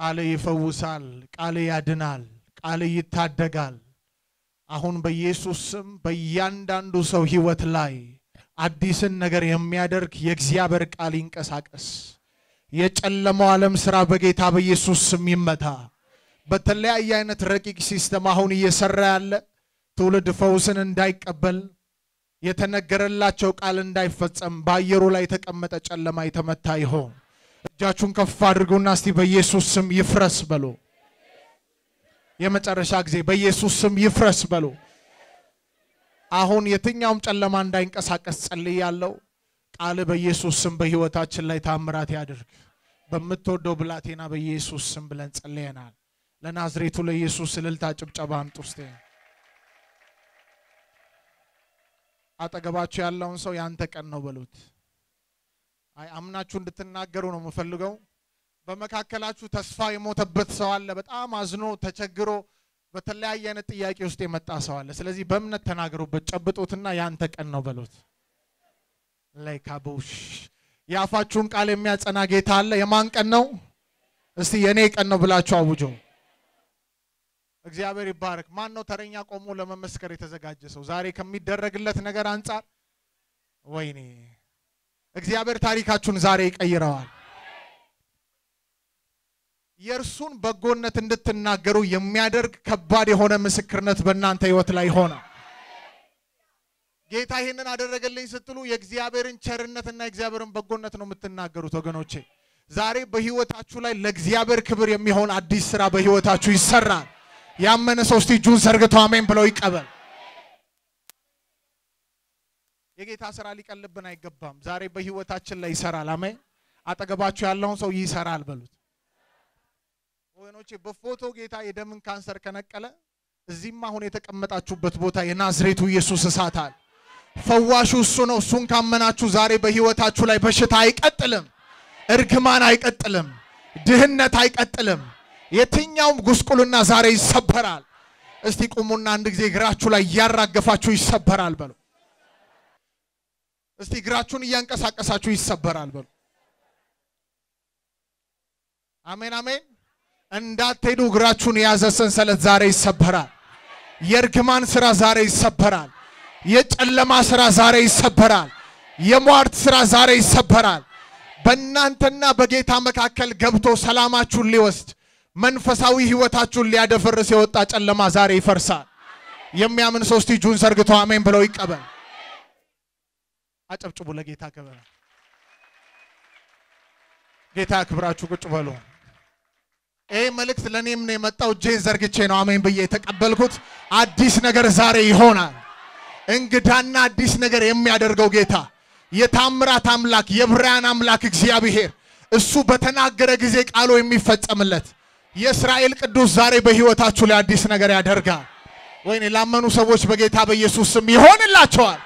ቃል ይፈውሳል፣ ቃል ያድናል፣ ቃል ይታደጋል። አሁን በኢየሱስ ስም በእያንዳንዱ ሰው ህይወት ላይ አዲስን ነገር የሚያደርግ የእግዚአብሔር ቃል ይንቀሳቀስ። የጨለመው ዓለም ስራ በጌታ በኢየሱስ ስም ይመታ። በተለያየ አይነት ረቂቅ ሲስተም አሁን እየሰራ ያለ ትውልድ ፈውስን እንዳይቀበል የተነገረላቸው ቃል እንዳይፈጸም በአየሩ ላይ የተቀመጠ ጨለማ የተመታ ይሆን። እጃችሁን ከፍ አድርጉና እስቲ በኢየሱስ ስም ይፍረስ በሉ። የመጨረሻ ጊዜ በኢየሱስ ስም ይፍረስ በሉ። አሁን የትኛውም ጨለማ እንዳይንቀሳቀስ ጸልያለሁ። ቃል በኢየሱስ ስም በህይወታችን ላይ ታምራት ያድርግ። በምትወደው ብላቴና በኢየሱስ ስም ብለን ጸልየናል። ለናዝሬቱ ለኢየሱስ እልልታ ጭብጨባ አምጡ እስቲ። አጠገባችሁ ያለውን ሰው ያንተ ቀን ነው በሉት። አይ አምናችሁ እንድትናገሩ ነው የምፈልገው። በመካከላችሁ ተስፋ የሞተበት ሰው አለ። በጣም አዝኖ ተቸግሮ በተለያየ አይነት ጥያቄ ውስጥ የመጣ ሰው አለ። ስለዚህ በእምነት ተናገሩበት፣ ጨብጡትና ያንተ ቀን ነው በሉት። ላይ ካቦሽ የአፋችሁን ቃል የሚያጸና ጌታ አለ። የማን ቀን ነው? እስቲ የእኔ ቀን ነው ብላችሁ አውጆ። እግዚአብሔር ይባረክ። ማን ነው ተረኛ ቆሞ ለመመስከር የተዘጋጀ ሰው ዛሬ ከሚደረግለት ነገር አንጻር? ወይኔ እግዚአብሔር ታሪካችሁን ዛሬ ይቀይረዋል። የእርሱን በጎነት እንድትናገሩ የሚያደርግ ከባድ የሆነ ምስክርነት በእናንተ ህይወት ላይ ሆነ። ጌታ ይህንን አደረገልኝ ስትሉ የእግዚአብሔርን ቸርነትና የእግዚአብሔርን በጎነት ነው የምትናገሩት ወገኖቼ። ዛሬ በህይወታችሁ ላይ ለእግዚአብሔር ክብር የሚሆን አዲስ ስራ በህይወታችሁ ይሰራል። ያመነ ሰው እስቲ እጁን ዘርግቶ አሜን ብለው ይቀበል። የጌታ ስራ ሊቀልብን አይገባም። ዛሬ በህይወታችን ላይ ይሰራል። አሜን። አጠገባችሁ ያለውን ሰው ይሰራል በሉት። ወገኖቼ በፎቶ ጌታ የደምን ካንሰር ከነቀለ እዚህም አሁን የተቀመጣችሁበት ቦታ የናዝሬቱ ኢየሱስ እሳት አለ። ፈዋሹ እሱ ነው። እሱን ካመናችሁ ዛሬ በህይወታችሁ ላይ በሽታ አይቀጥልም፣ እርግማን አይቀጥልም፣ ድህነት አይቀጥልም። የትኛውም ጉስቁልና ዛሬ ይሰበራል። እስቲ ቁሙና አንድ ጊዜ እግራችሁ ላይ እያራገፋችሁ ይሰበራል በሉ። እስቲ እግራችሁን እያንቀሳቀሳችሁ ይሰበራል በሉ። አሜን አሜን። እንዳትሄዱ እግራችሁን የያዘ ሰንሰለት ዛሬ ይሰበራል። የእርግማን ስራ ዛሬ ይሰበራል። የጨለማ ስራ ዛሬ ይሰበራል። የሟርት ስራ ዛሬ ይሰበራል። በእናንተና በጌታ መካከል ገብቶ ሰላማችሁን ሊወስድ መንፈሳዊ ህይወታችሁን ሊያደፈርስ የወጣ ጨለማ ዛሬ ይፈርሳል። የሚያምን ሰው እስቲ እጁን ዘርግቶ አሜን ብለው ይቀበል። አጨብጭቡ ለጌታ ክብር። ጌታ ክብራችሁ ቁጭ በሉ። ይህ መልእክት ለእኔም ነው የመጣው። እጄን ዘርግቼ ነው አሜን ብዬ የተቀበልኩት። አዲስ ነገር ዛሬ ይሆናል። እንግዳና አዲስ ነገር የሚያደርገው ጌታ የታምራት አምላክ የብርሃን አምላክ እግዚአብሔር እሱ በተናገረ ጊዜ ቃሉ የሚፈጸምለት የእስራኤል ቅዱስ ዛሬ በህይወታችሁ ላይ አዲስ ነገር ያደርጋል። ወይኔ ላመኑ ሰዎች በጌታ በኢየሱስ ስም ይሆንላቸዋል።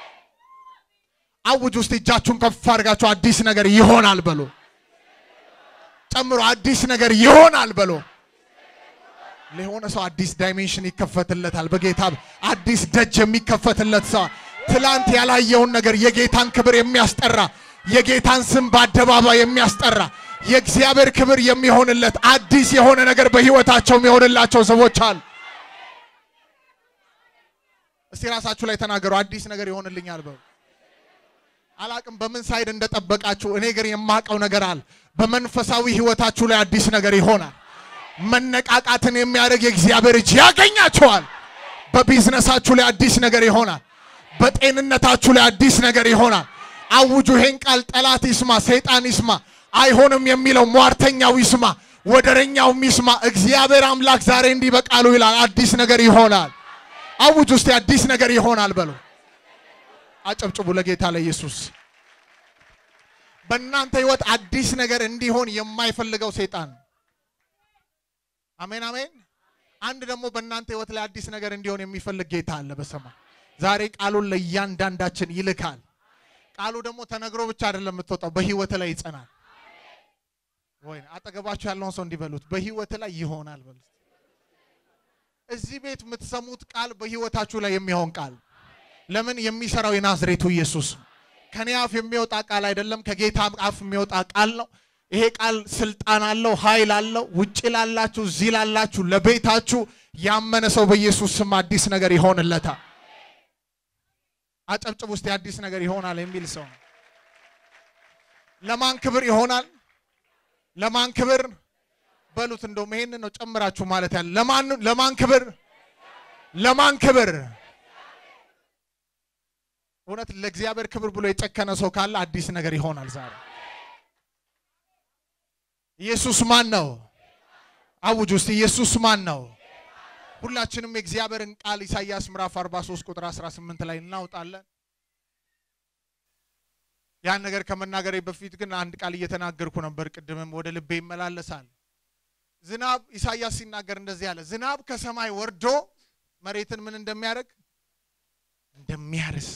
አውጅ ውስጥ እጃችሁን ከፍ አድርጋችሁ አዲስ ነገር ይሆናል በሉ። ጨምሮ አዲስ ነገር ይሆናል በሎ። ለሆነ ሰው አዲስ ዳይሜንሽን ይከፈትለታል። በጌታ አዲስ ደጅ የሚከፈትለት ሰው ትላንት ያላየውን ነገር የጌታን ክብር የሚያስጠራ የጌታን ስም በአደባባይ የሚያስጠራ የእግዚአብሔር ክብር የሚሆንለት አዲስ የሆነ ነገር በህይወታቸው የሚሆንላቸው ሰዎች አሉ። እስቲ ራሳችሁ ላይ ተናገሩ። አዲስ ነገር ይሆንልኛል በሉ። አላቅም በምን ሳይድ እንደጠበቃችሁ፣ እኔ ግን የማውቀው ነገር አለ። በመንፈሳዊ ህይወታችሁ ላይ አዲስ ነገር ይሆናል። መነቃቃትን የሚያደርግ የእግዚአብሔር እጅ ያገኛችኋል። በቢዝነሳችሁ ላይ አዲስ ነገር ይሆናል። በጤንነታችሁ ላይ አዲስ ነገር ይሆናል። አውጁ ይሄን ቃል። ጠላት ይስማ፣ ሰይጣን ይስማ፣ አይሆንም የሚለው ሟርተኛው ይስማ፣ ወደረኛውም ይስማ። እግዚአብሔር አምላክ ዛሬ እንዲህ በቃሉ ይላል፣ አዲስ ነገር ይሆናል። አውጁ እስቲ አዲስ ነገር ይሆናል በሉ። አጨብጭቡ ለጌታ ለኢየሱስ። በእናንተ ህይወት አዲስ ነገር እንዲሆን የማይፈልገው ሰይጣን አሜን አሜን። አንድ ደግሞ በእናንተ ህይወት ላይ አዲስ ነገር እንዲሆን የሚፈልግ ጌታ አለ በሰማይ። ዛሬ ቃሉን ለእያንዳንዳችን ይልካል። ቃሉ ደግሞ ተነግሮ ብቻ አይደለም የምትወጣው፣ በህይወት ላይ ይጸናል። ወይ አጠገባችሁ ያለውን ሰው እንዲበሉት በህይወት ላይ ይሆናል በሉት። እዚህ ቤት የምትሰሙት ቃል በህይወታችሁ ላይ የሚሆን ቃል ለምን የሚሰራው የናዝሬቱ ኢየሱስ ነው። ከኔ አፍ የሚወጣ ቃል አይደለም፣ ከጌታ አፍ የሚወጣ ቃል ነው። ይሄ ቃል ስልጣን አለው፣ ኃይል አለው። ውጭ ላላችሁ፣ እዚህ ላላችሁ፣ ለቤታችሁ ያመነ ሰው በኢየሱስ ስም አዲስ ነገር ይሆንለታል። አጨብጭብ ውስጥ የአዲስ ነገር ይሆናል የሚል ሰው ነው። ለማን ክብር ይሆናል? ለማን ክብር በሉት። እንደውም ይሄንን ነው ጨምራችሁ ማለት ያለ ለማን ለማን ክብር ለማን ክብር? እውነት ለእግዚአብሔር ክብር ብሎ የጨከነ ሰው ካለ አዲስ ነገር ይሆናል ዛሬ። ኢየሱስ ማን ነው? አውጅ ውስጥ ኢየሱስ ማን ነው? ሁላችንም የእግዚአብሔርን ቃል ኢሳይያስ ምዕራፍ 43 ቁጥር 18 ላይ እናውጣለን። ያን ነገር ከመናገሬ በፊት ግን አንድ ቃል እየተናገርኩ ነበር። ቅድምም ወደ ልቤ ይመላለሳል። ዝናብ ኢሳይያስ ሲናገር እንደዚህ አለ። ዝናብ ከሰማይ ወርዶ መሬትን ምን እንደሚያደርግ እንደሚያርስ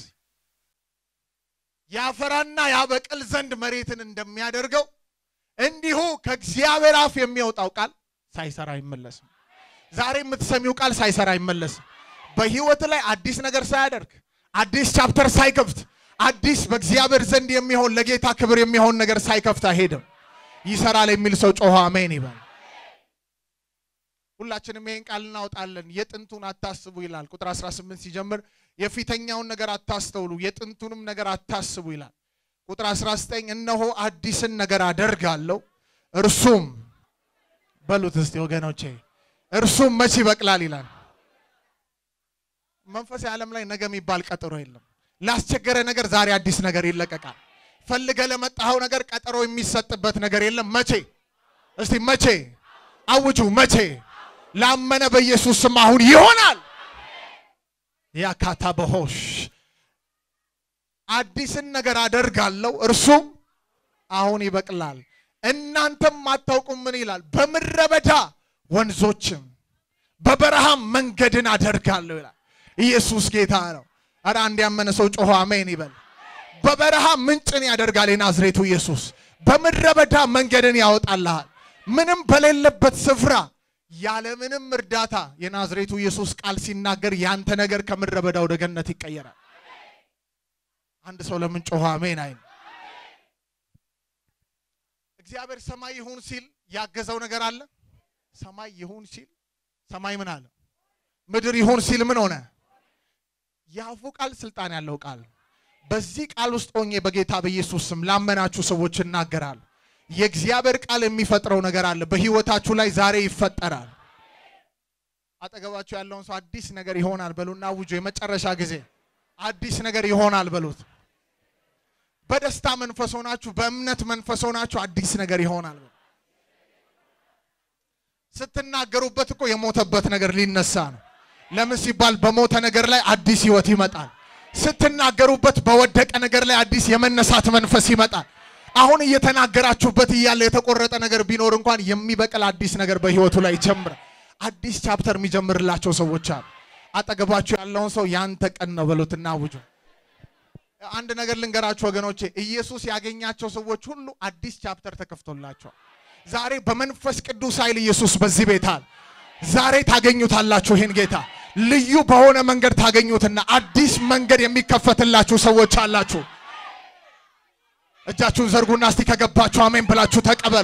ያፈራና ያበቅል ዘንድ መሬትን እንደሚያደርገው እንዲሁ ከእግዚአብሔር አፍ የሚወጣው ቃል ሳይሰራ አይመለስም። ዛሬ የምትሰሚው ቃል ሳይሰራ አይመለስም። በህይወት ላይ አዲስ ነገር ሳያደርግ አዲስ ቻፕተር ሳይከፍት አዲስ በእግዚአብሔር ዘንድ የሚሆን ለጌታ ክብር የሚሆን ነገር ሳይከፍት አይሄድም። ይሰራል የሚል ሰው ጮኸ አሜን ይበል። ሁላችንም ይሄን ቃል እናወጣለን። የጥንቱን አታስቡ ይላል። ቁጥር 18 ሲጀምር የፊተኛውን ነገር አታስተውሉ፣ የጥንቱንም ነገር አታስቡ ይላል። ቁጥር 19 እነሆ አዲስን ነገር አደርጋለሁ እርሱም በሉት እስቲ ወገኖቼ እርሱም መቼ ይበቅላል ይላል። መንፈሳዊ ዓለም ላይ ነገ የሚባል ቀጠሮ የለም። ላስቸገረ ነገር ዛሬ አዲስ ነገር ይለቀቃል። ፈልገ ለመጣኸው ነገር ቀጠሮ የሚሰጥበት ነገር የለም። መቼ እስቲ መቼ አውጁ መቼ ላመነ በኢየሱስ ስም አሁን ይሆናል። ያካታ በሆሽ አዲስን ነገር አደርጋለሁ እርሱም አሁን ይበቅላል። እናንተም አታውቁም ምን ይላል? በምድረ በዳ ወንዞችም በበረሃም መንገድን አደርጋለሁ ይላል። ኢየሱስ ጌታ ነው። አረ አንድ ያመነ ሰው ጮሆ አሜን ይበል። በበረሃ ምንጭን ያደርጋል የናዝሬቱ ኢየሱስ። በምድረ በዳ መንገድን ያወጣልሃል። ምንም በሌለበት ስፍራ ያለምንም እርዳታ የናዝሬቱ ኢየሱስ ቃል ሲናገር ያንተ ነገር ከምድረ በዳ ወደ ገነት ይቀየራል። አንድ ሰው ለምን ጮኸ አሜን አይል። እግዚአብሔር ሰማይ ይሁን ሲል ያገዘው ነገር አለ። ሰማይ ይሁን ሲል ሰማይ ምን አለ? ምድር ይሁን ሲል ምን ሆነ? የአፉ ቃል ስልጣን ያለው ቃል። በዚህ ቃል ውስጥ ሆኜ በጌታ በኢየሱስ ስም ላመናችሁ ሰዎች እናገራል። የእግዚአብሔር ቃል የሚፈጥረው ነገር አለ በህይወታችሁ ላይ ዛሬ ይፈጠራል። አጠገባችሁ ያለውን ሰው አዲስ ነገር ይሆናል በሉና አውጆ የመጨረሻ ጊዜ አዲስ ነገር ይሆናል በሉት። በደስታ መንፈስ ሆናችሁ፣ በእምነት መንፈስ ሆናችሁ አዲስ ነገር ይሆናል በሉ። ስትናገሩበት እኮ የሞተበት ነገር ሊነሳ ነው። ለምን ሲባል በሞተ ነገር ላይ አዲስ ህይወት ይመጣል። ስትናገሩበት በወደቀ ነገር ላይ አዲስ የመነሳት መንፈስ ይመጣል። አሁን እየተናገራችሁበት እያለ የተቆረጠ ነገር ቢኖር እንኳን የሚበቅል አዲስ ነገር በህይወቱ ላይ ይጀምራል። አዲስ ቻፕተር የሚጀምርላቸው ሰዎች አሉ። አጠገባችሁ ያለውን ሰው ያንተ ቀን ነው በሉትና አውጁ። አንድ ነገር ልንገራችሁ ወገኖቼ፣ ኢየሱስ ያገኛቸው ሰዎች ሁሉ አዲስ ቻፕተር ተከፍቶላቸዋል። ዛሬ በመንፈስ ቅዱስ ኃይል ኢየሱስ በዚህ ቤት አለ። ዛሬ ታገኙታላችሁ። ይህን ጌታ ልዩ በሆነ መንገድ ታገኙትና አዲስ መንገድ የሚከፈትላችሁ ሰዎች አላችሁ። እጃችሁን ዘርጉና እስቲ ከገባችሁ አሜን ብላችሁ ተቀበሉ።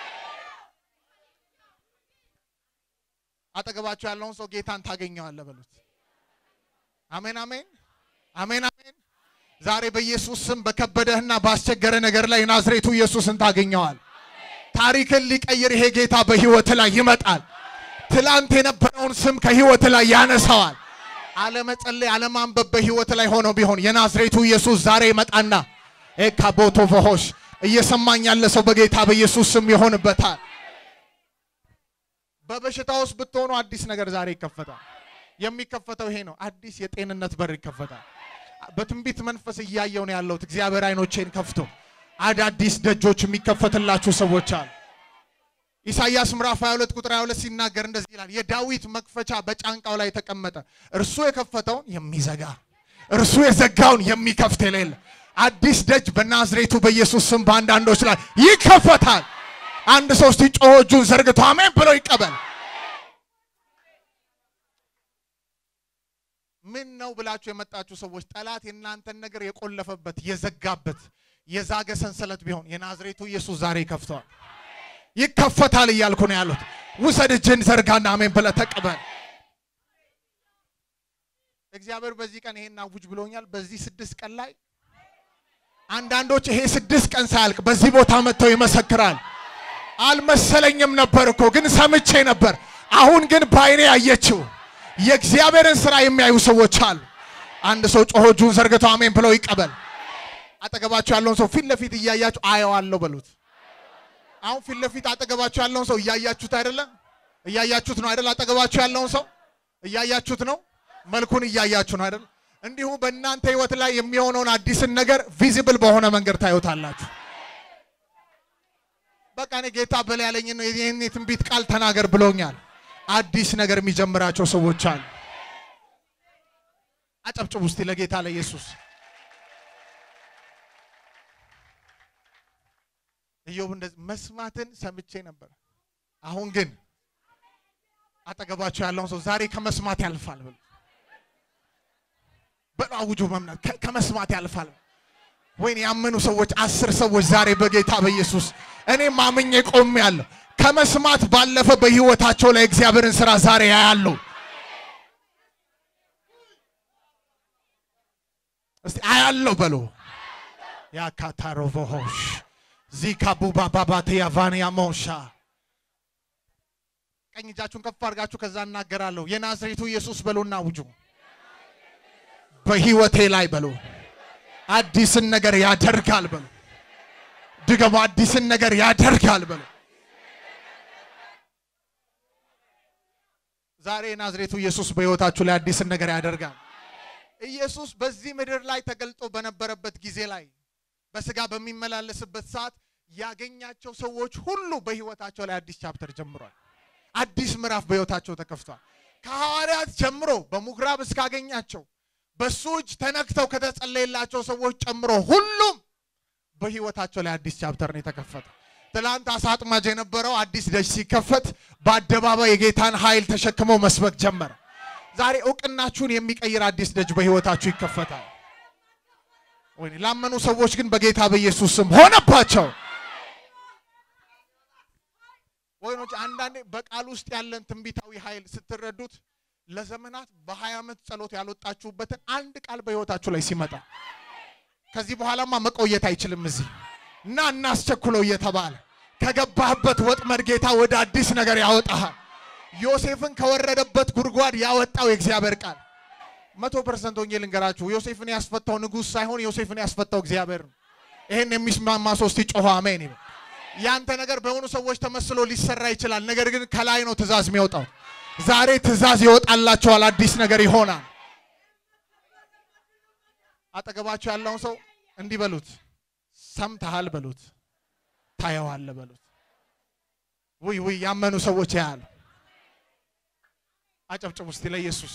አጠገባችሁ ያለውን ሰው ጌታን ታገኘዋለህ በሉት። አሜን አሜን አሜን አሜን። ዛሬ በኢየሱስ ስም በከበደህና ባስቸገረ ነገር ላይ ናዝሬቱ ኢየሱስን ታገኘዋል። ታሪክን ሊቀይር ይሄ ጌታ በህይወት ላይ ይመጣል። ትላንት የነበረውን ስም ከህይወት ላይ ያነሳዋል። አለመጸለይ፣ አለማንበብ በህይወት ላይ ሆኖ ቢሆን የናዝሬቱ ኢየሱስ ዛሬ ይመጣና ኤካቦቶ ፎሆሽ እየሰማኝ ያለ ሰው በጌታ በኢየሱስ ስም ይሆንበታል። በበሽታ ውስጥ ብትሆኑ አዲስ ነገር ዛሬ ይከፈታል። የሚከፈተው ይሄ ነው። አዲስ የጤንነት በር ይከፈታል። በትንቢት መንፈስ እያየው ነው ያለሁት። እግዚአብሔር አይኖቼን ከፍቶ አዳዲስ ደጆች የሚከፈትላችሁ ሰዎች አሉ። ኢሳይያስ ምዕራፍ 22 ቁጥር 22 ሲናገር እንደዚህ ይላል፣ የዳዊት መክፈቻ በጫንቃው ላይ ተቀመጠ፣ እርሱ የከፈተውን የሚዘጋ እርሱ የዘጋውን የሚከፍት የሌለ አዲስ ደጅ በናዝሬቱ በኢየሱስ ስም በአንዳንዶች ላይ ይከፈታል። አንድ ሰው እስቲ ጮሆ እጁን ዘርግቶ አሜን ብሎ ይቀበል። ምን ነው ብላችሁ የመጣችሁ ሰዎች ጠላት የእናንተን ነገር የቆለፈበት የዘጋበት የዛገ ሰንሰለት ቢሆን የናዝሬቱ ኢየሱስ ዛሬ ይከፍተዋል። ይከፈታል እያልኩ ነው ያሉት። ውሰድ እጅን ዘርጋና አሜን ብለህ ተቀበል። እግዚአብሔር በዚህ ቀን ይሄን አውጅ ብሎኛል። በዚህ ስድስት ቀን ላይ አንዳንዶች ይሄ ስድስት ቀን ሳያልቅ በዚህ ቦታ መጥተው ይመሰክራል። አልመሰለኝም ነበር እኮ ግን ሰምቼ ነበር። አሁን ግን በአይኔ ያየችው የእግዚአብሔርን ስራ የሚያዩ ሰዎች አሉ። አንድ ሰው ጮሆ እጁን ዘርግቶ አሜን ብለው ይቀበል። አጠገባቸው ያለውን ሰው ፊት ለፊት እያያችሁ አየዋለሁ በሉት። አሁን ፊት ለፊት አጠገባችሁ ያለውን ሰው እያያችሁት አይደለም? እያያችሁት ነው አይደል? አጠገባችሁ ያለውን ሰው እያያችሁት ነው። መልኩን እያያችሁ ነው አይደል? እንዲሁ በእናንተ ህይወት ላይ የሚሆነውን አዲስን ነገር ቪዚብል በሆነ መንገድ ታዩታላችሁ። በቃ እኔ ጌታ በላ ያለኝ ነው ይህን የትንቢት ቃል ተናገር ብሎኛል። አዲስ ነገር የሚጀምራቸው ሰዎች አሉ። አጨብጭቡ እስቲ ለጌታ ለኢየሱስ። ኢዮብ እንደዚህ መስማትን ሰምቼ ነበር፣ አሁን ግን አጠገባቸው ያለውን ሰው ዛሬ ከመስማት ያልፋል ብሎ በአውጁ መምናት ከ- ከመስማት ያልፋል። ወይን ያመኑ ሰዎች አስር ሰዎች ዛሬ በጌታ በኢየሱስ እኔ ማምኜ ቆም ያለሁ ከመስማት ባለፈ በህይወታቸው ላይ እግዚአብሔርን ስራ ዛሬ ያያሉ። እስቲ አያለው በሉ ያካታሮቮሆሽ ዚካቡባ ባባቴ ያቫንያ ሞሻ ቀኝ እጃችሁን ከፍ አድርጋችሁ ከዛ እናገራለሁ። የናዝሬቱ ኢየሱስ በሉና አውጁ። በህይወቴ ላይ በሉ አዲስን ነገር ያደርጋል በሉ። ድገሙ። አዲስን ነገር ያደርጋል በሉ። ዛሬ የናዝሬቱ ኢየሱስ በህይወታችሁ ላይ አዲስን ነገር ያደርጋል። ኢየሱስ በዚህ ምድር ላይ ተገልጦ በነበረበት ጊዜ ላይ በስጋ በሚመላለስበት ሰዓት ያገኛቸው ሰዎች ሁሉ በህይወታቸው ላይ አዲስ ቻፕተር ጀምሯል። አዲስ ምዕራፍ በህይወታቸው ተከፍቷል። ከሐዋርያት ጀምሮ በምኩራብ እስካገኛቸው በሱ እጅ ተነክተው ከተጸለየላቸው ሰዎች ጨምሮ ሁሉም በህይወታቸው ላይ አዲስ ቻፕተር ነው የተከፈተ። ትላንት አሳ አጥማጅ የነበረው አዲስ ደጅ ሲከፈት በአደባባይ የጌታን ኃይል ተሸክመው መስበክ ጀመረ። ዛሬ እውቅናችሁን የሚቀይር አዲስ ደጅ በህይወታችሁ ይከፈታል። ወይ ላመኑ ሰዎች ግን በጌታ በኢየሱስ ስም ሆነባቸው። ወይኖች አንዳንዴ በቃል ውስጥ ያለን ትንቢታዊ ኃይል ስትረዱት ለዘመናት በሀያ ዓመት ጸሎት ያልወጣችሁበትን አንድ ቃል በህይወታችሁ ላይ ሲመጣ ከዚህ በኋላማ መቆየት አይችልም እዚህ እና እናስቸኩለው እየተባለ ከገባህበት ወጥመድ ጌታ ወደ አዲስ ነገር ያወጣሃል። ዮሴፍን ከወረደበት ጉድጓድ ያወጣው የእግዚአብሔር ቃል መቶ ፐርሰንት ወንጌል ልንገራችሁ፣ ዮሴፍን ያስፈታው ንጉሥ ሳይሆን ዮሴፍን ያስፈታው እግዚአብሔር ነው። ይህን የሚስማማ ሶስት ጮኸ አሜን ይበል። ያንተ ነገር በሆኑ ሰዎች ተመስሎ ሊሰራ ይችላል። ነገር ግን ከላይ ነው ትእዛዝ የሚወጣው። ዛሬ ትእዛዝ ይወጣላቸዋል። አዲስ ነገር ይሆናል። አጠገባቸው ያለውን ሰው እንዲህ በሉት፣ ሰምተሃል በሉት፣ ታየዋለ በሉት። ውይ ውይ፣ ያመኑ ሰዎች ያያሉ። አጨብጭቡ እስቲ ለኢየሱስ።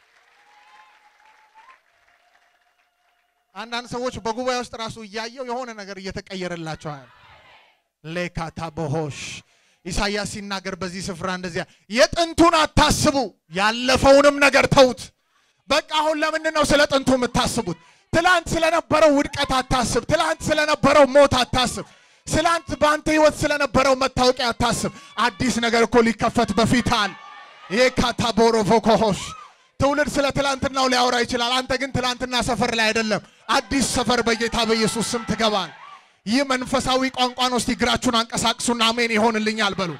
አንዳንድ ሰዎች በጉባኤ ውስጥ ራሱ እያየው የሆነ ነገር እየተቀየረላቸዋል። ሌካታ ቦሆሽ ኢሳይያስ ሲናገር በዚህ ስፍራ እንደዚያ የጥንቱን አታስቡ፣ ያለፈውንም ነገር ተዉት። በቃ አሁን ለምንድን ነው ስለ ጥንቱ የምታስቡት? ትላንት ስለነበረው ውድቀት አታስብ። ትላንት ስለነበረው ሞት አታስብ። ትላንት በአንተ ህይወት ስለነበረው መታወቂያ አታስብ። አዲስ ነገር እኮ ሊከፈት በፊታል። የካታቦሮ ቮኮሆሽ ትውልድ ስለ ትላንትናው ሊያወራ ይችላል። አንተ ግን ትላንትና ሰፈር ላይ አይደለም፣ አዲስ ሰፈር በጌታ በኢየሱስ ስም ትገባል። ይህ መንፈሳዊ ቋንቋ ነው። እስቲ እግራችሁን አንቀሳቅሱና አሜን ይሆንልኛል በሉ።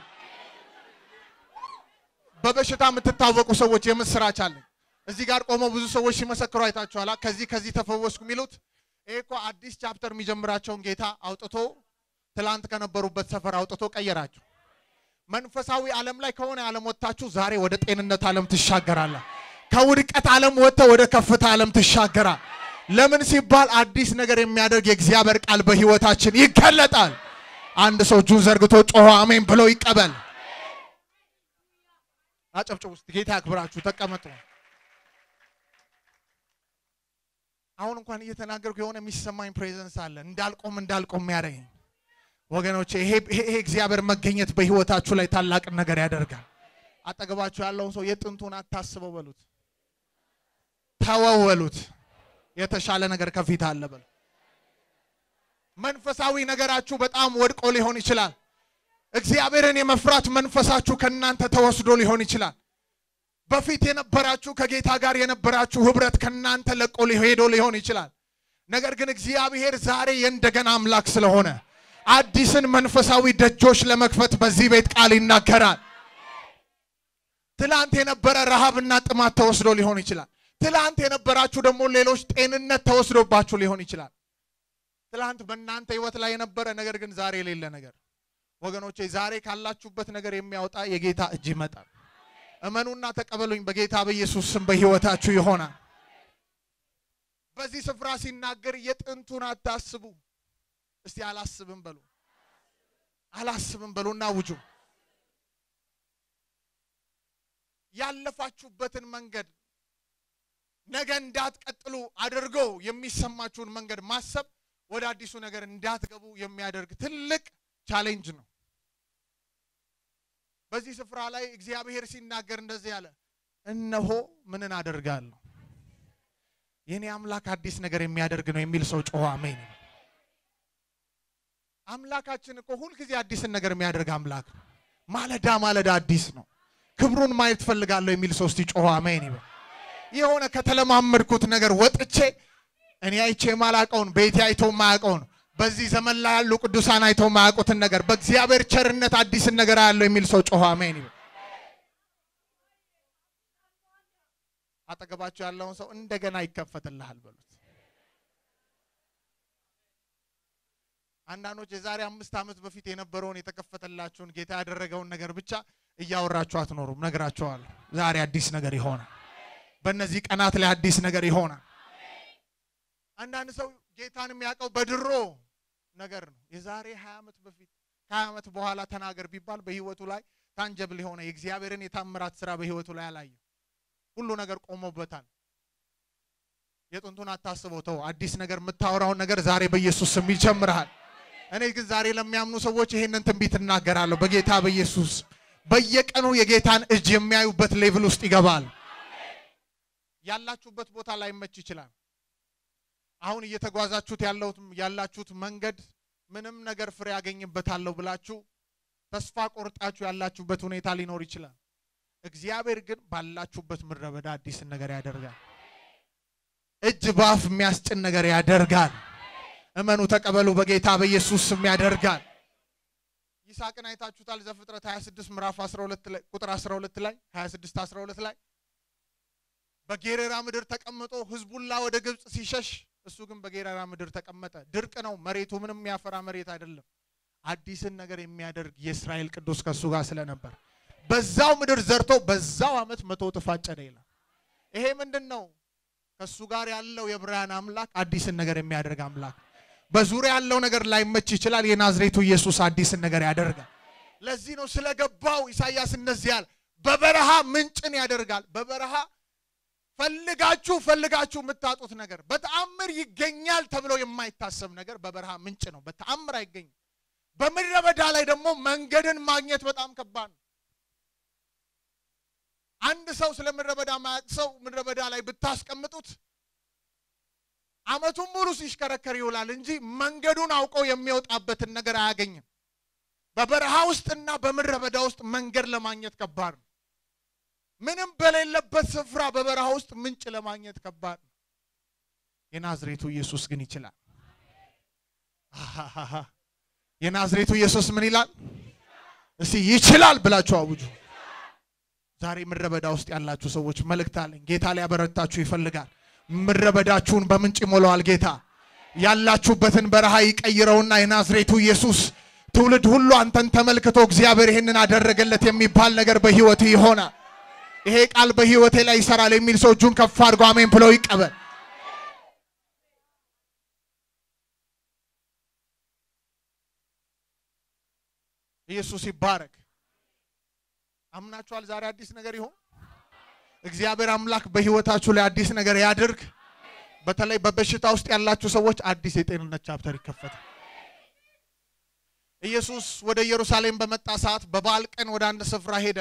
በበሽታ የምትታወቁ ሰዎች የምስራች አለኝ። እዚህ ጋር ቆመው ብዙ ሰዎች ሲመሰክሩ አይታችኋላ። ከዚህ ከዚህ ተፈወስኩ የሚሉት ይሄ እኮ አዲስ ቻፕተር የሚጀምራቸውን ጌታ አውጥቶ ትላንት ከነበሩበት ሰፈር አውጥቶ ቀየራቸው። መንፈሳዊ ዓለም ላይ ከሆነ ዓለም ወጥታችሁ ዛሬ ወደ ጤንነት ዓለም ትሻገራለ። ከውድቀት ዓለም ወጥተ ወደ ከፍታ ዓለም ትሻገራል። ለምን ሲባል አዲስ ነገር የሚያደርግ የእግዚአብሔር ቃል በህይወታችን ይገለጣል። አንድ ሰው እጁን ዘርግቶ ጮሆ አሜን ብሎ ይቀበል። አጨብጭቡ ውስጥ ጌታ ያክብራችሁ። ተቀመጡ። አሁን እንኳን እየተናገርኩ የሆነ የሚሰማኝ ፕሬዘንስ አለ እንዳልቆም እንዳልቆም ያደረገኝ ወገኖቼ ይሄ ይሄ እግዚአብሔር መገኘት በህይወታችሁ ላይ ታላቅ ነገር ያደርጋል። አጠገባችሁ ያለውን ሰው የጥንቱን አታስበው በሉት፣ ተወው በሉት። የተሻለ ነገር ከፊት አለ በሉ። መንፈሳዊ ነገራችሁ በጣም ወድቆ ሊሆን ይችላል። እግዚአብሔርን የመፍራት መንፈሳችሁ ከእናንተ ተወስዶ ሊሆን ይችላል። በፊት የነበራችሁ ከጌታ ጋር የነበራችሁ ህብረት ከእናንተ ለቆ ሄዶ ሊሆን ይችላል። ነገር ግን እግዚአብሔር ዛሬ የእንደገና አምላክ ስለሆነ አዲስን መንፈሳዊ ደጆች ለመክፈት በዚህ ቤት ቃል ይናገራል። ትላንት የነበረ ረሃብና ጥማት ተወስዶ ሊሆን ይችላል። ትላንት የነበራችሁ ደግሞ ሌሎች ጤንነት ተወስዶባችሁ ሊሆን ይችላል። ትላንት በእናንተ ህይወት ላይ የነበረ ነገር ግን ዛሬ የሌለ ነገር ወገኖቼ፣ ዛሬ ካላችሁበት ነገር የሚያወጣ የጌታ እጅ ይመጣል። እመኑና ተቀበሉኝ። በጌታ በኢየሱስ ስም በህይወታችሁ ይሆናል። በዚህ ስፍራ ሲናገር የጥንቱን አታስቡ። እስቲ አላስብም በሉ፣ አላስብም በሉና ውጁ ያለፋችሁበትን መንገድ ነገ እንዳትቀጥሉ አድርጎ የሚሰማችሁን መንገድ ማሰብ ወደ አዲሱ ነገር እንዳትገቡ የሚያደርግ ትልቅ ቻሌንጅ ነው። በዚህ ስፍራ ላይ እግዚአብሔር ሲናገር እንደዚህ ያለ እነሆ ምንን አደርጋለሁ የኔ አምላክ አዲስ ነገር የሚያደርግ ነው የሚል ሰው ጮኸ አሜን። አምላካችን እኮ ሁልጊዜ አዲስን ነገር የሚያደርግ አምላክ ነው። ማለዳ ማለዳ አዲስ ነው። ክብሩን ማየት ፈልጋለሁ የሚል ሰው እስቲ ጮኸ አሜን ይበል። የሆነ ከተለማመድኩት ነገር ወጥቼ እኔ አይቼ የማላቀውን ቤቴ አይቶ የማያውቀውን በዚህ ዘመን ላይ ያሉ ቅዱሳን አይተው የማያውቁትን ነገር በእግዚአብሔር ቸርነት አዲስን ነገር አያለው የሚል ሰው ጮኸ አሜን ይበል። አጠገባቸው ያለውን ሰው እንደገና ይከፈትልሃል በሉት። አንዳንዶች የዛሬ አምስት ዓመት በፊት የነበረውን የተከፈተላችሁን ጌታ ያደረገውን ነገር ብቻ እያወራችሁ አትኖሩም። ነግራችኋለሁ። ዛሬ አዲስ ነገር ይሆናል። በእነዚህ ቀናት ላይ አዲስ ነገር ይሆናል። አንዳንድ ሰው ጌታን የሚያውቀው በድሮ ነገር ነው። የዛሬ ሀያ ዓመት በፊት ከሀያ ዓመት በኋላ ተናገር ቢባል በህይወቱ ላይ ታንጀብል የሆነ የእግዚአብሔርን የታምራት ስራ በህይወቱ ላይ አላየው። ሁሉ ነገር ቆሞበታል። የጥንቱን አታስበው፣ ተው። አዲስ ነገር የምታወራውን ነገር ዛሬ በኢየሱስ ስም ይጀምርሃል። እኔ ግን ዛሬ ለሚያምኑ ሰዎች ይሄንን ትንቢት እናገራለሁ በጌታ በኢየሱስ በየቀኑ የጌታን እጅ የሚያዩበት ሌቭል ውስጥ ይገባል። ያላችሁበት ቦታ ላይመች ይችላል። አሁን እየተጓዛችሁት ያለሁት ያላችሁት መንገድ ምንም ነገር ፍሬ ያገኝበታለሁ ብላችሁ ተስፋ ቆርጣችሁ ያላችሁበት ሁኔታ ሊኖር ይችላል። እግዚአብሔር ግን ባላችሁበት ምድረ በዳ አዲስን ነገር ያደርጋል። እጅ በአፍ የሚያስጭን ነገር ያደርጋል። እመኑ፣ ተቀበሉ። በጌታ በኢየሱስ ስም ያደርጋል። ይስሐቅን አይታችሁታል። ዘፍጥረት 26 ምዕራፍ 12 ላይ ቁጥር 12 ላይ 26 12 ላይ በጌሬራ ምድር ተቀምጦ ህዝቡላ ወደ ግብፅ ሲሸሽ እሱ ግን በጌራራ ምድር ተቀመጠ። ድርቅ ነው መሬቱ፣ ምንም የሚያፈራ መሬት አይደለም። አዲስን ነገር የሚያደርግ የእስራኤል ቅዱስ ከእሱ ጋር ስለነበር በዛው ምድር ዘርቶ በዛው ዓመት መቶ እጥፍ አጨደ ይላል። ይሄ ምንድን ነው? ከእሱ ጋር ያለው የዕብራውያን አምላክ አዲስን ነገር የሚያደርግ አምላክ። በዙሪያ ያለው ነገር ላይመች ይችላል። የናዝሬቱ ኢየሱስ አዲስን ነገር ያደርጋል። ለዚህ ነው ስለገባው ኢሳይያስ እንደዚህ ያለ በበረሃ ምንጭን ያደርጋል። በበረሃ ፈልጋችሁ ፈልጋችሁ የምታጡት ነገር በተአምር ይገኛል ተብሎ የማይታሰብ ነገር በበረሃ ምንጭ ነው። በተአምር አይገኝም። በምድረ በዳ ላይ ደግሞ መንገድን ማግኘት በጣም ከባድ ነው። አንድ ሰው ስለ ምድረ በዳ ማያውቅ ሰው ምድረ በዳ ላይ ብታስቀምጡት ዓመቱን ሙሉ ሲሽከረከር ይውላል እንጂ መንገዱን አውቆ የሚወጣበትን ነገር አያገኝም። በበረሃ ውስጥና በምድረ በዳ ውስጥ መንገድ ለማግኘት ከባድ ነው። ምንም በሌለበት ስፍራ በበረሃ ውስጥ ምንጭ ለማግኘት ከባድ ነው። የናዝሬቱ ኢየሱስ ግን ይችላል። አሃሃሃ የናዝሬቱ ኢየሱስ ምን ይላል? እስቲ ይችላል ብላችሁ አውጁ። ዛሬ ምድረ በዳ ውስጥ ያላችሁ ሰዎች መልእክት አለኝ። ጌታ ሊያበረታችሁ ይፈልጋል። ምድረ በዳችሁን በምንጭ ይሞላዋል ጌታ። ያላችሁበትን በረሃ ይቀይረውና የናዝሬቱ ኢየሱስ ትውልድ ሁሉ አንተን ተመልክቶ እግዚአብሔር ይህንን አደረገለት የሚባል ነገር በህይወት ይሆናል። ይሄ ቃል በህይወቴ ላይ ይሰራል የሚል ሰው እጁን ከፍ አድርጎ አሜን ብሎ ይቀበል። ኢየሱስ ይባረክ። አምናችኋል? ዛሬ አዲስ ነገር ይሆን? እግዚአብሔር አምላክ በህይወታችሁ ላይ አዲስ ነገር ያድርግ። በተለይ በበሽታ ውስጥ ያላችሁ ሰዎች አዲስ የጤንነት ቻፕተር ይከፈታል። ኢየሱስ ወደ ኢየሩሳሌም በመጣ ሰዓት በበዓል ቀን ወደ አንድ ስፍራ ሄደ።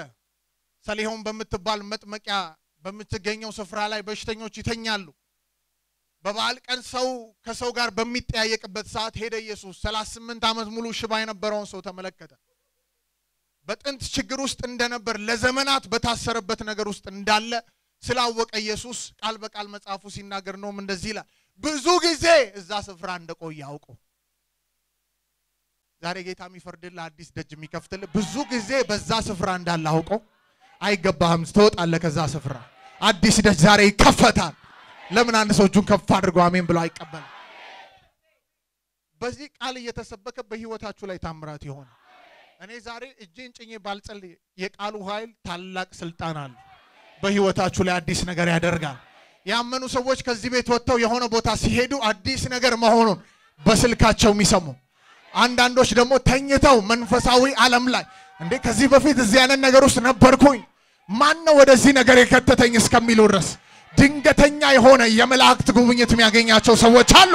ሰሊሆም በምትባል መጥመቂያ በምትገኘው ስፍራ ላይ በሽተኞች ይተኛሉ። በበዓል ቀን ሰው ከሰው ጋር በሚጠያየቅበት ሰዓት ሄደ ኢየሱስ 38 ዓመት ሙሉ ሽባ የነበረውን ሰው ተመለከተ። በጥንት ችግር ውስጥ እንደነበር ለዘመናት በታሰረበት ነገር ውስጥ እንዳለ ስላወቀ ኢየሱስ ቃል በቃል መጽሐፉ ሲናገር ነውም እንደዚህ ይላል፣ ብዙ ጊዜ እዛ ስፍራ እንደቆየ አውቆ። ዛሬ ጌታ የሚፈርድልህ አዲስ ደጅ የሚከፍትልህ ብዙ ጊዜ በዛ ስፍራ እንዳለ አውቆ አይገባህም፣ ትወጣለህ ከዛ ስፍራ። አዲስ ደጅ ዛሬ ይከፈታል። ለምን አንድ ሰው እጁን ከፍ አድርጎ አሜን ብሎ አይቀበልም? በዚህ ቃል እየተሰበከ በህይወታችሁ ላይ ታምራት ይሆን። እኔ ዛሬ እጄን ጭኜ ባልጸልይ የቃሉ ኃይል ታላቅ ስልጣን አለ። በህይወታችሁ ላይ አዲስ ነገር ያደርጋል። ያመኑ ሰዎች ከዚህ ቤት ወጥተው የሆነ ቦታ ሲሄዱ አዲስ ነገር መሆኑን በስልካቸው የሚሰሙ አንዳንዶች ደግሞ ተኝተው መንፈሳዊ ዓለም ላይ እንዴ ከዚህ በፊት እዚህ አይነት ነገር ውስጥ ነበርኩኝ ማን ነው ወደዚህ ነገር የከተተኝ እስከሚሉ ድረስ ድንገተኛ የሆነ የመላእክት ጉብኝት የሚያገኛቸው ሰዎች አሉ።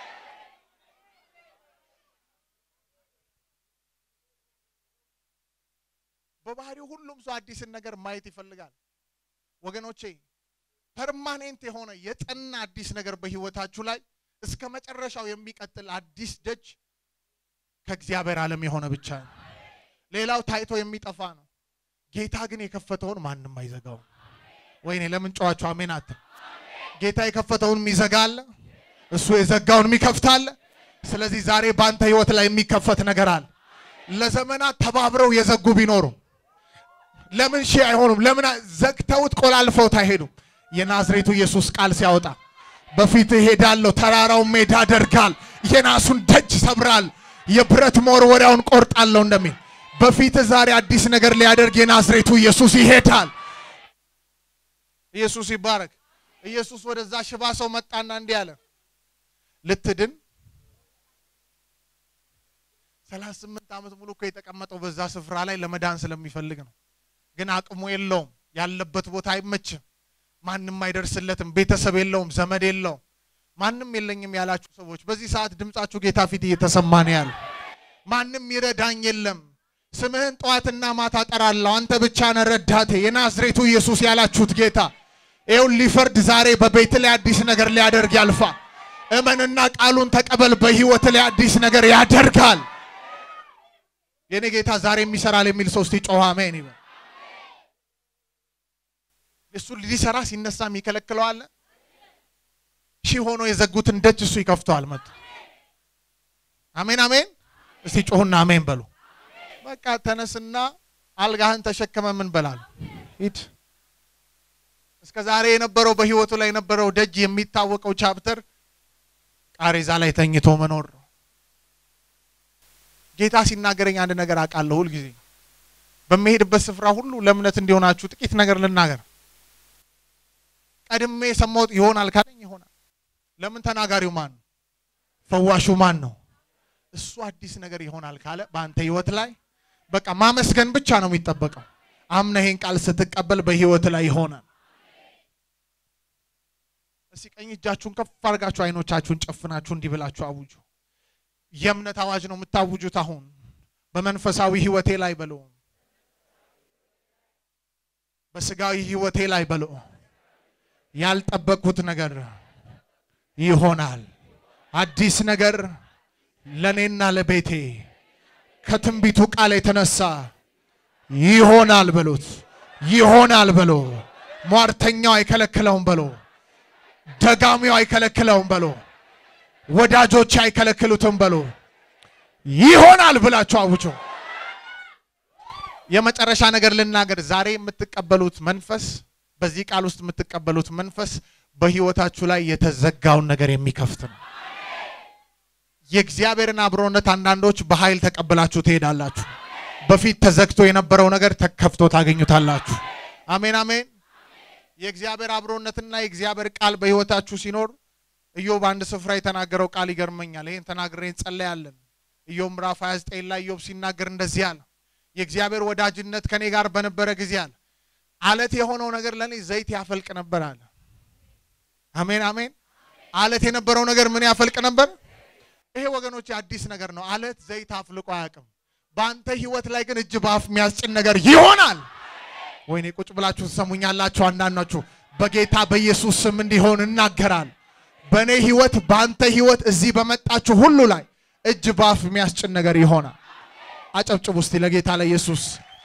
በባህሪው ሁሉም ሰው አዲስን ነገር ማየት ይፈልጋል። ወገኖቼ ፐርማኔንት የሆነ የጠና አዲስ ነገር በህይወታችሁ ላይ እስከ መጨረሻው የሚቀጥል አዲስ ደጅ ከእግዚአብሔር ዓለም የሆነ ብቻ ነው። ሌላው ታይቶ የሚጠፋ ነው። ጌታ ግን የከፈተውን ማንም አይዘጋው። ወይኔ ለምን ጨዋችሁ አሜን አትል? ጌታ የከፈተውን የሚዘጋ አለ፣ እሱ የዘጋውን የሚከፍት አለ። ስለዚህ ዛሬ በአንተ ህይወት ላይ የሚከፈት ነገር አለ። ለዘመናት ተባብረው የዘጉ ቢኖሩ ለምን ሺህ አይሆኑም? ለምን ዘግተውት ቆላልፈውት አይሄዱም? የናዝሬቱ ኢየሱስ ቃል ሲያወጣ በፊት እሄዳለሁ፣ ተራራውን ሜዳ አደርጋል፣ የናሱን ደጅ ሰብራል፣ የብረት መወርወሪያውን ቆርጣለሁ እንደሚል በፊት ዛሬ አዲስ ነገር ሊያደርግ የናዝሬቱ ኢየሱስ ይሄዳል። ኢየሱስ ይባረክ። ኢየሱስ ወደዛ ሽባ ሰው መጣና እንዲህ አለ፣ ልትድን ሰላሳ ስምንት ዓመት ሙሉ እኮ የተቀመጠው በዛ ስፍራ ላይ ለመዳን ስለሚፈልግ ነው። ግን አቅሙ የለውም። ያለበት ቦታ አይመችም። ማንም አይደርስለትም። ቤተሰብ የለውም፣ ዘመድ የለውም። ማንም የለኝም ያላችሁ ሰዎች በዚህ ሰዓት ድምጻችሁ ጌታ ፊት እየተሰማ ነው ያለ። ማንም ይረዳኝ የለም። ስምህን ጠዋትና ማታ ጠራለሁ፣ አንተ ብቻ ነህ ረዳቴ፣ የናዝሬቱ ኢየሱስ ያላችሁት ጌታ ይኸው ሊፈርድ ዛሬ በቤት ላይ አዲስ ነገር ሊያደርግ ያልፋል። እመንና ቃሉን ተቀበል። በህይወት ላይ አዲስ ነገር ያደርጋል። የኔ ጌታ ዛሬም ይሰራል የሚል ሰው እስቲ ጮኸ አሜን ይበል። እሱ ሊሰራ ሲነሳ የሚከለክለው አለ? ሺህ ሆኖ የዘጉትን ደጅ እሱ ይከፍተዋል። መጡ አሜን አሜን። እስቲ ጮሁና አሜን በሉ። በቃ ተነስና አልጋህን ተሸከመ ምን በላል ሂድ። እስከ ዛሬ የነበረው በህይወቱ ላይ የነበረው ደጅ የሚታወቀው ቻፕተር ቃሬዛ ላይ ተኝቶ መኖር ነው። ጌታ ሲናገረኝ አንድ ነገር አውቃለሁ። ሁልጊዜ በሚሄድበት ስፍራ ሁሉ ለእምነት እንዲሆናችሁ ጥቂት ነገር ልናገር። ቀድሜ የሰማሁት ይሆናል ካለኝ ይሆናል። ለምን ተናጋሪው ማን ነው? ፈዋሹ ማን ነው? እሱ አዲስ ነገር ይሆናል ካለ በአንተ ህይወት ላይ በቃ ማመስገን ብቻ ነው የሚጠበቀው። አምነህ ይሄን ቃል ስትቀበል በህይወት ላይ ይሆናል። እስቲ ቀኝ እጃችሁን ከፍ አድርጋችሁ አይኖቻችሁን ጨፍናችሁ እንዲህ ብላችሁ አውጁ። የእምነት አዋጅ ነው የምታውጁት። አሁን በመንፈሳዊ ህይወቴ ላይ በሎ፣ በስጋዊ ህይወቴ ላይ በሎ፣ ያልጠበቅኩት ነገር ይሆናል። አዲስ ነገር ለእኔና ለቤቴ ከትንቢቱ ቃል የተነሳ ይሆናል በሉት። ይሆናል በሎ። ሟርተኛው አይከለክለውም በሎ። ደጋሚው አይከለክለውም በሎ። ወዳጆች አይከለክሉትም በሎ። ይሆናል ብላችሁ አውጆ። የመጨረሻ ነገር ልናገር። ዛሬ የምትቀበሉት መንፈስ፣ በዚህ ቃል ውስጥ የምትቀበሉት መንፈስ በህይወታችሁ ላይ የተዘጋውን ነገር የሚከፍት ነው። የእግዚአብሔርን አብሮነት አንዳንዶች በኃይል ተቀብላችሁ ትሄዳላችሁ። በፊት ተዘግቶ የነበረው ነገር ተከፍቶ ታገኙታላችሁ። አሜን አሜን። የእግዚአብሔር አብሮነትና የእግዚአብሔር ቃል በህይወታችሁ ሲኖር ኢዮብ አንድ ስፍራ የተናገረው ቃል ይገርመኛል። ይህን ተናግሬ እንጸለያለን። ኢዮብ ምዕራፍ 29 ላይ ኢዮብ ሲናገር እንደዚህ አለ። የእግዚአብሔር ወዳጅነት ከኔ ጋር በነበረ ጊዜ አለ አለት የሆነው ነገር ለእኔ ዘይት ያፈልቅ ነበር አለ። አሜን አሜን። አለት የነበረው ነገር ምን ያፈልቅ ነበር? ይሄ ወገኖች አዲስ ነገር ነው። አለት ዘይት አፍልቆ አያውቅም። በአንተ ህይወት ላይ ግን እጅ በአፍ የሚያስጭን ነገር ይሆናል። ወይኔ ቁጭ ብላችሁ ትሰሙኛላችሁ። አንዳንዳችሁ በጌታ በኢየሱስ ስም እንዲሆን እናገራል። በእኔ ህይወት፣ በአንተ ህይወት፣ እዚህ በመጣችሁ ሁሉ ላይ እጅ በአፍ የሚያስጭን ነገር ይሆናል። አጨብጭቡ እስቲ ለጌታ ለኢየሱስ።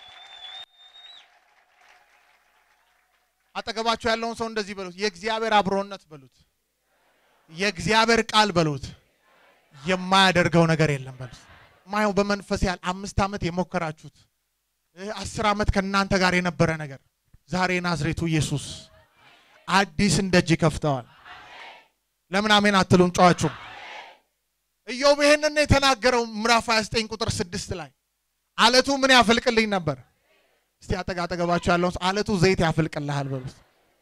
አጠገባችሁ ያለውን ሰው እንደዚህ በሉት፣ የእግዚአብሔር አብሮነት በሉት፣ የእግዚአብሔር ቃል በሉት፣ የማያደርገው ነገር የለም በሉት። ማየው በመንፈስ ያህል አምስት ዓመት የሞከራችሁት አስር ዓመት ከእናንተ ጋር የነበረ ነገር ዛሬ ናዝሬቱ ኢየሱስ አዲስ እንደጅ ይከፍተዋል። ለምን አሜን አትሉም? ጨዋችሁ ኢዮብ ይሄንን የተናገረው ምዕራፍ 29 ቁጥር ስድስት ላይ አለቱ ምን ያፈልቅልኝ ነበር? እስቲ አጠጋ አጠገባችሁ ያለውን አለቱ ዘይት ያፈልቅልሃል በሉት።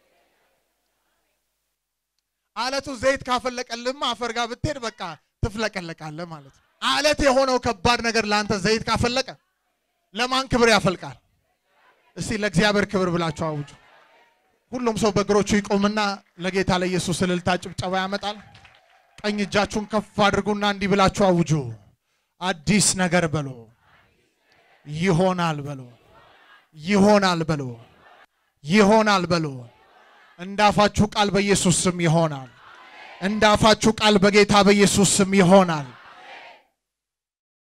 አለቱ ዘይት ካፈለቀልህማ አፈር ጋር ብትሄድ በቃ ትፍለቀለቃለህ ማለት ነው። አለት የሆነው ከባድ ነገር ለአንተ ዘይት ካፈለቀ ለማን ክብር ያፈልቃል? እስቲ ለእግዚአብሔር ክብር ብላችሁ አውጁ። ሁሉም ሰው በእግሮቹ ይቆምና ለጌታ ለኢየሱስ እልልታ ጭብጨባ ያመጣል። ቀኝ እጃችሁን ከፍ አድርጉና እንዲህ ብላችሁ አውጁ። አዲስ ነገር በሎ ይሆናል በሎ ይሆናል በሎ ይሆናል በሎ እንዳፋችሁ ቃል በኢየሱስ ስም ይሆናል። እንዳፋችሁ ቃል በጌታ በኢየሱስ ስም ይሆናል።